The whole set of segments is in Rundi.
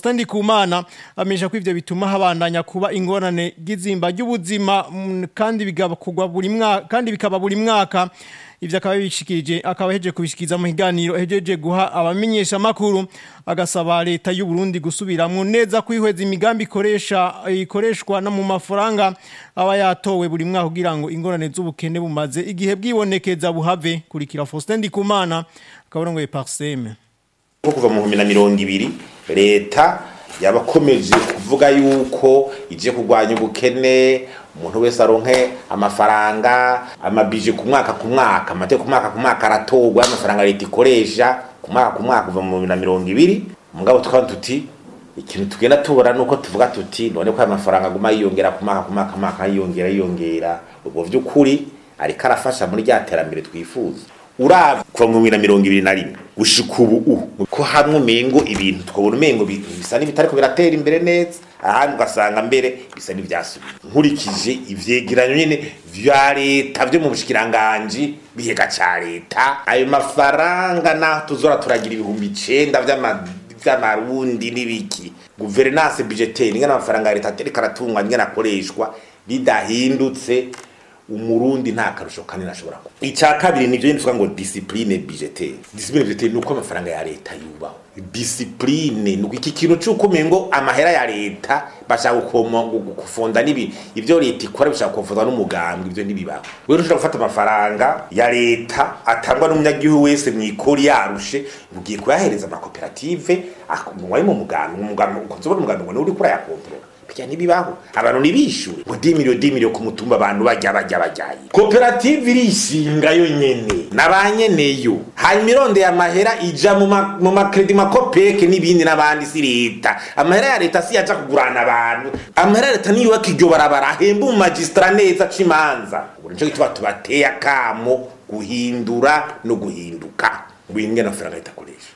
Faustin Ndikumana amenyesha ko ivyo bituma habandanya kuba ingorane gizimba ry'ubuzima mm, kandi bigabakugwa buri mwaka kandi bikaba buri mwaka ivyo akaba bishikirije akaba heje kubishikiza mu higaniro hejeje guha abamenyesha makuru agasaba leta y'u Burundi gusubiramwo neza kwihweza imigambi ikoresha ikoreshwa no mu mafaranga aba yatowe buri mwaka kugira ngo ingorane z'ubukene bumaze igihe bwibonekeza buhave kurikira Faustin Ndikumana akaborongoye Parseme nko kuva mu bihumbi na mirongo ibiri leta yabakomeje kuvuga yuko ije kurwanya ubukene umuntu wese aronke amafaranga amabije ku mwaka ku mwaka amateka ku mwaka ku mwaka aratorwa amafaranga leta ikoresha ku mwaka ku mwaka kuva mu bihumbi na mirongo ibiri mugabo tukaba tuti ikintu tugenda tubona nuko tuvuga tuti none ko aya mafaranga aguma yiyongera ku mwaka ku mwaka ku mwaka yiyongera yiyongera ubwo vy'ukuri ariko arafasha muri rya terambere twifuza uraba kuva mu bihumbi na mirongo ibiri na rimwe gushika ubu ko hamwe umengo ibintu tukabona umengo bisa n'ibitariko biratera imbere neza ahandi ugasanga mbere bisa n'ivyasubiye nkurikije ivyegeranyo nyene vya leta vyo mu bushikiranganji bihega ca leta ayo mafaranga naho tuzora turagira ibihumbi icenda vy'amarundi n'ibiki guverinance budgetaire ingana amafaranga ya leta atereka aratungwa ingana akoreshwa bidahindutse umurundi nta karusho kanini ashobora kuba icya kabiri nivyo nyine tuvuga ngo discipline budgetaire discipline budgetaire nuko amafaranga ya leta yubaho discipline nuko iki kintu cyuko umengo amahera ya leta bashaka gukoma gufonda nibi ivyo leta ikora bishaka kufonda n'umugambi ivyo nibibaho wewe ushobora gufata amafaranga ya leta atangwa n'umunyagihugu wese mwikori yarushe ugiye kuyahereza amakoperative wari mu mugambi umugambi ukozobona umugambi ngo uri kurayakontrola bijya ntibibaho abantu ntibishure ngo dimiriyo dimiriyo ku mutumba abantu bajya bajya bajyaye koperative irishinga yo nyene na ba nyeneyo hanyuma irondeye amahera ija mu makredi makopeke n'ibindi n'abandi si leta amahera ya leta si yaja kugurana abantu amahera ya leta niyubaka iryo barabara ahemba mu magisitara neza c'imanza ubu nico gituma tubateye akamo guhindura no guhinduka ngwingene amafaranga leta akoresha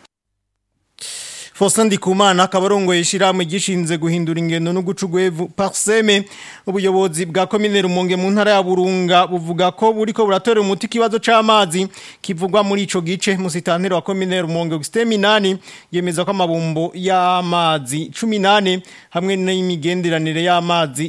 Faustin Ndikumana akabarongoye ishiramwe gishinze guhindura ingendo no gucugwevu parseme ubuyobozi bwa commune Rumonge mu ntara ya Burunga buvuga ko buriko buratora umuti kibazo c'amazi kivugwa muri ico gice musitantero wa commune Rumonge Augustin Minani yemeza ko amabumbo y'amazi 18 hamwe n'imigenderanire y'amazi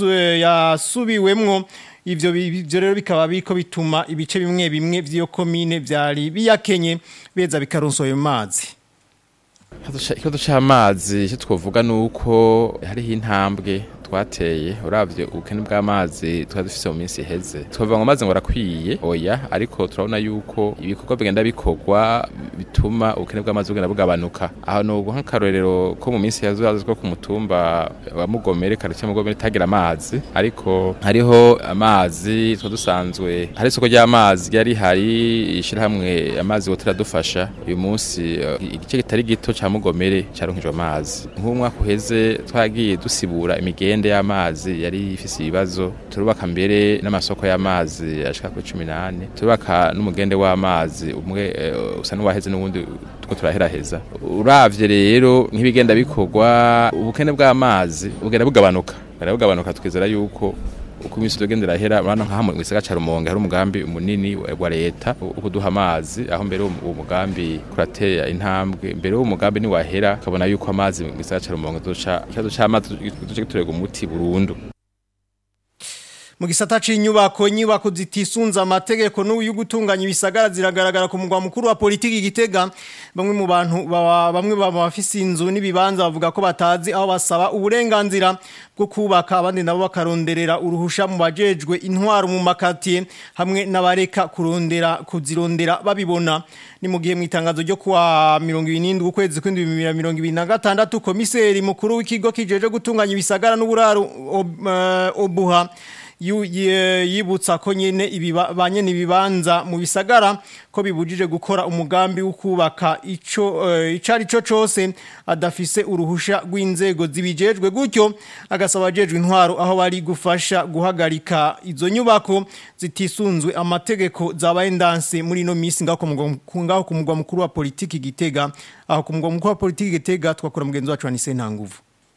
yasubiwemwo ivyo ivyo rero bikaba biko bituma ibice bimwe bimwe vy'iyo commune vyari biyakenye beza bikaronso ayo mazi ikibazo cy'amazi icyo twavuga ni uko hariho intambwe twateye urabye ubukene bw'amazi twari dufite mu minsi iheze twavuga ngo amazi ngo arakwiye oya ariko turabona yuko ibikorwa bigenda bikorwa bituma ubukene bw'amazi bugenda bugabanuka aho ni ubu nk'akarorero ko mu minsi yazaza ko ku mutumba wa mugomere karitsiye mugomere itagira amazi ariko hariho amazi twa dusanzwe hari isoko ry'amazi ryari hari ishyirahamwe amazi wotera dufasha uyu munsi igice kitari gito cya mugomere cyaronkejwe amazi nk'umwaka uheze twagiye dusibura imigende imigende y'amazi yari ifise ibibazo turubaka mbere n'amasoko y'amazi ashika kuri 18 turubaka n'umugende w'amazi umwe uh, usa n'uwaheze n'ubundi tuko turaheraheza uravye rero nk'ibigenda bikorwa ubukene bw'amazi bugenda bugabanuka bugabanuka tukizera yuko uko imisi tugendera hera urana nkaha mu gisagara ca Rumonge hari umugambi munini wa leta ukuduha amazi aho mbere uwo mugambi kuratera intambwe mbere uwo mugambi ni wahera kabona yuko amazi mu gisagara ca Rumonge doca ikibazo c'amazi duce giturega umuti burundu mu gisata c'inyubako inyubako zitisunza amategeko n'uyu gutunganya ibisagara ziragaragara ku mugwa mukuru wa politiki gitega bamwe mu bantu bamwe bafise inzu n'ibibanza bavuga ko batazi aho basaba uburenganzira bwo kubaka abandi nabo bakaronderera uruhusha mu bajejwe intwaro mu makatiye hamwe n'abareka kurondera kuzirondera babibona ni mu gihe mu itangazo ryo kuwa 27 ukwezi kw'indwi 2026 komiseri mukuru w'ikigo kijeje gutunganya ibisagara n'uburaro obuha yibutsa ko nyene ibibanye nibibanza mu bisagara ko bibujije gukora umugambi wo kubaka ico icari cyo cose adafise uruhusha rw'inzego zibijejwe gutyo agasaba jejwe intwaro aho bari gufasha guhagarika izo nyubako zitisunzwe amategeko zabaye ndanse muri no misi ngaho ngaho ku mugwa mukuru wa politiki gitega aho ku mugwa mukuru wa politiki gitega twakora mugenzi wacu Anise Ntanguvu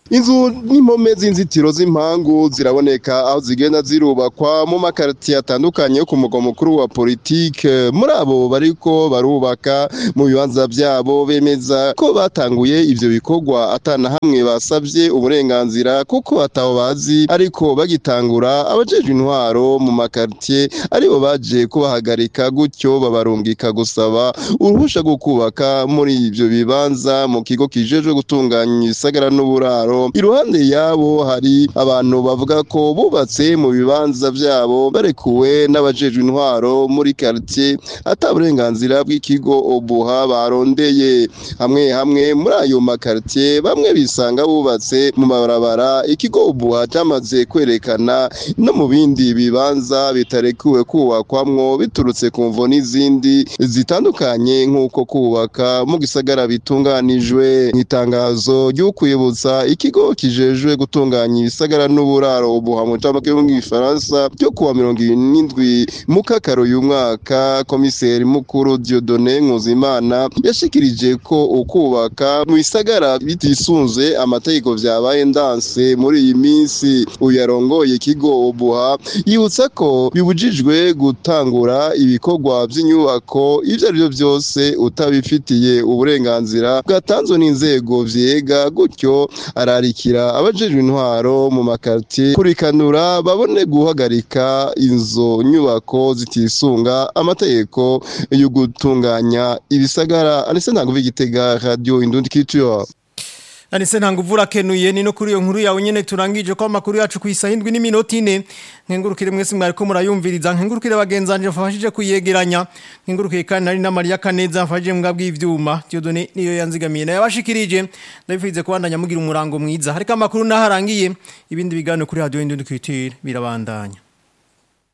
inzu n'impome z'inzitiro z'impangu ziraboneka aho zigenda zirubakwa mu makaritiye atandukanye yo ku mugwa mukuru wa politike muri abo bariko barubaka mu bibanza byabo bemeza ko batanguye ivyo bikorwa atana hamwe basavye uburenganzira kuko ataho bazi ariko bagitangura abajejwe intwaro mu makaritiye aribo baje kubahagarika gutyo babarungika gusaba uruhusha rwo kubaka muri ivyo bibanza mu kigo kijejwe gutunganya ibisagara n'uburaro iruhande yabo hari abantu bavuga ko bubatse mu bibanza byabo barekuwe n'abajejwe intwaro muri quartier ata burenganzira bw'ikigo obuha barondeye hamwe hamwe muri ayo makartier bamwe bisanga bubatse mu mabarabara ikigo obuha cyamaze kwerekana no mu bindi bibanza bitarekuwe kubakwamwo biturutse ku mvo n'izindi zitandukanye nk'uko kubaka mu gisagara bitunganijwe nk'itangazo ry'ukwibutsa ikigo kijejwe gutunganya ibisagara n'uburaro ubuha mu camake mu gifaransa ryo kuwa mirongo irindwi mu kakaro uyu mwaka komiseri mukuru Dieudonné Nkuzimana yashikirije ko ukubaka mu bisagara bitisunze amategeko vyabaye ndanse muri iyi minsi uyu yarongoye ikigo ubuha yibutsa ko bibujijwe gutangura ibikorwa by'inyubako ibyo ari byo byose utabifitiye uburenganzira bwatanzwe n'inzego vyega gutyo ararikira abajejwe intwaro mu makartier kurikanura babone guhagarika inzo nyubako zitisunga amategeko yo gutunganya ibisagara anise ntango vigitega radio indundi culture Anise ntanguvura kenuye ni no kuri iyo nkuru yawe nyene turangije ko amakuru yacu kwisahindwi n'iminota ine nkengurukire mwese mwariko murayumviriza nkengurukire bagenzanje mfashije kuyegeranya nkengurukire kandi nari na Maria Kaneza mfashije mbwa bw'ivyuma Dieudonné niyo yanzigamiye na yabashikirije ndabifize kubandanya mugira umurango mwiza harika amakuru naharangiye ibindi bigano kuri radio Indundi Culture birabandanya